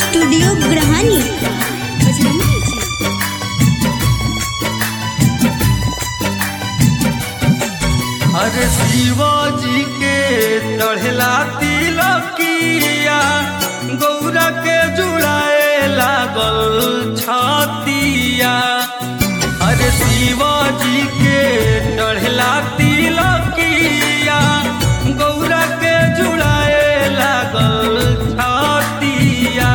studio ग्रहानी अरे शिवाजी के चढ़ला तिलकिया गौरा के जुड़ाए लागल छतिया अरे शिवाजी के चढ़ला तिलकिया गौरा के जुड़ाए लागल छतिया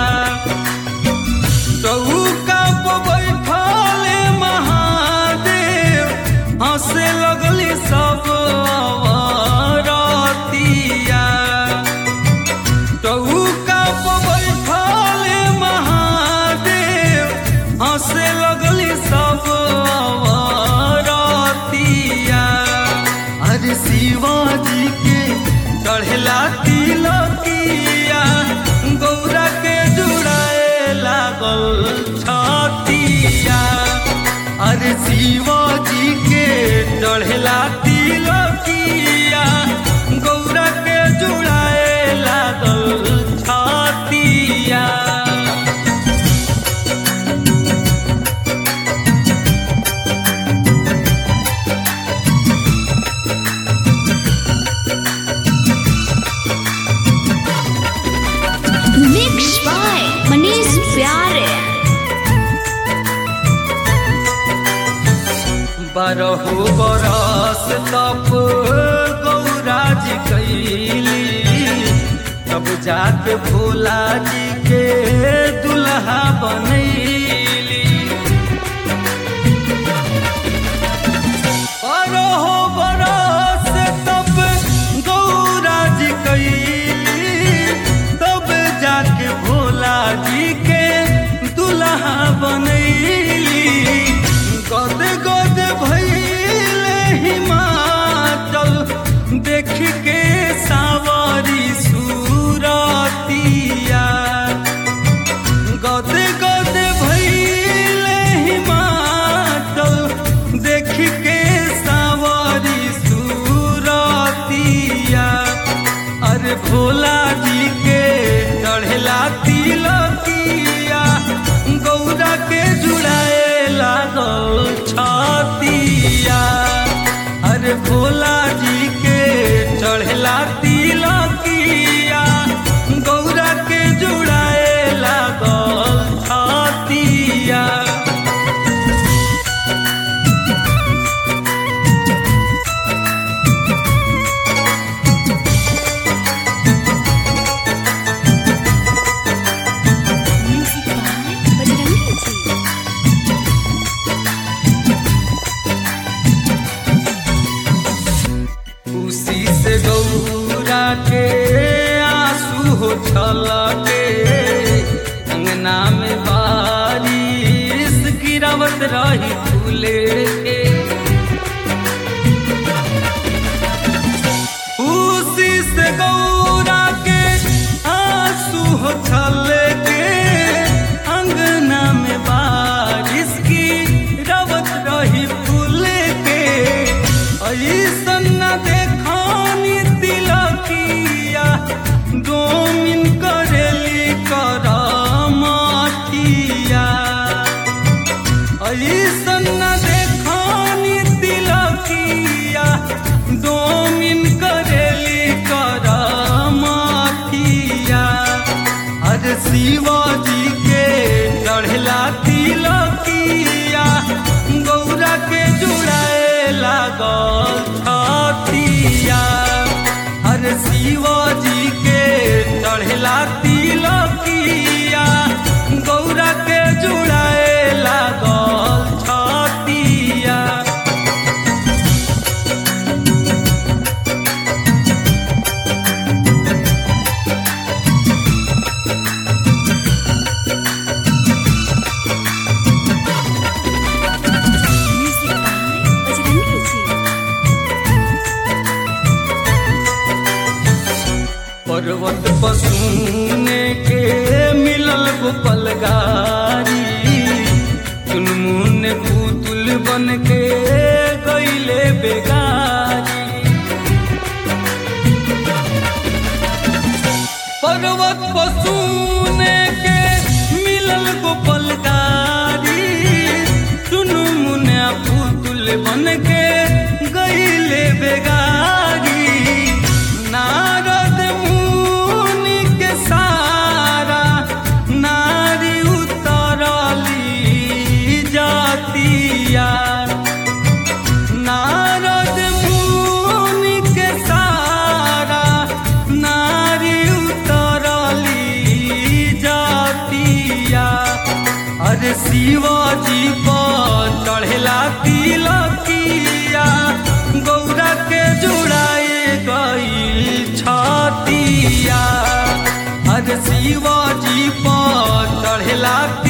चौका पर बैठल महादेव हंसे लगली सब अवरतिया चौका पर बैठल महादेव हंसे लगली सब अवरतिया अरे शिवाजी के चढ़ला तिलकिया गौरा के जुड़ाए लागल छतिया अरे शिवाजी के चढ़ला तिलकिया गौरा के जुड़ाए लागल छतिया मिक्स बाय मनीष प्यारे बारहो बरस तप गौरा जी कैली तब जाके भोला जी के दुल्हा बनैली बारहो बरस तब गौरा जी कैली तब जाके भोला जी के दुल्हा बनैली गद गद भैले हिमाचल देख के सावरी सूरतिया गद गद भैले हिमाचल देख के सावरी सूरतिया अरे भोला जी के चढ़ला तिलकिया गौरा के जुड़ाए लागल छतिया अरे भोला जी के चढ़ला तिलकिया गौरा के जुड़ाए लागल छतिया खुशी से गौरा के आंसू हो छलके अंगना में बारिश गिरावत रही फूले के खुशी से गौरा के आंसू हो छलके अंगना में बारिश की रवत रही फूले के ऐसन न देखानी तिलकिया डोमिन करेली करमतिया ऐसन न देखानी तिलकिया डोमिन करेली करमतिया अरे शिवाजी के चढ़ला तिलकिया गौरा के जुड़ाए लागल छतिया अरे शिवाजी के चढ़ला तिलकिया गौरा के जुड़ाए लागल छतिया पर्वत पसूने के मिलल गोपल गारी चुनमुन पुतुल बन के गईले बेगारी पर्वत पसूने के मिलल गोपाल गारी टुनु मुनिया पुतुल बन के गईले बेगारी नारद मुनि के सारा नारी उतरली जातिया नारद मुनि के सारा नारी उतरली जातिया अरे शिवाजी पर चढ़ेला तिलकिया गौरा के जुड़ाए गई छतिया अरे शिवाजी पर चढ़ेला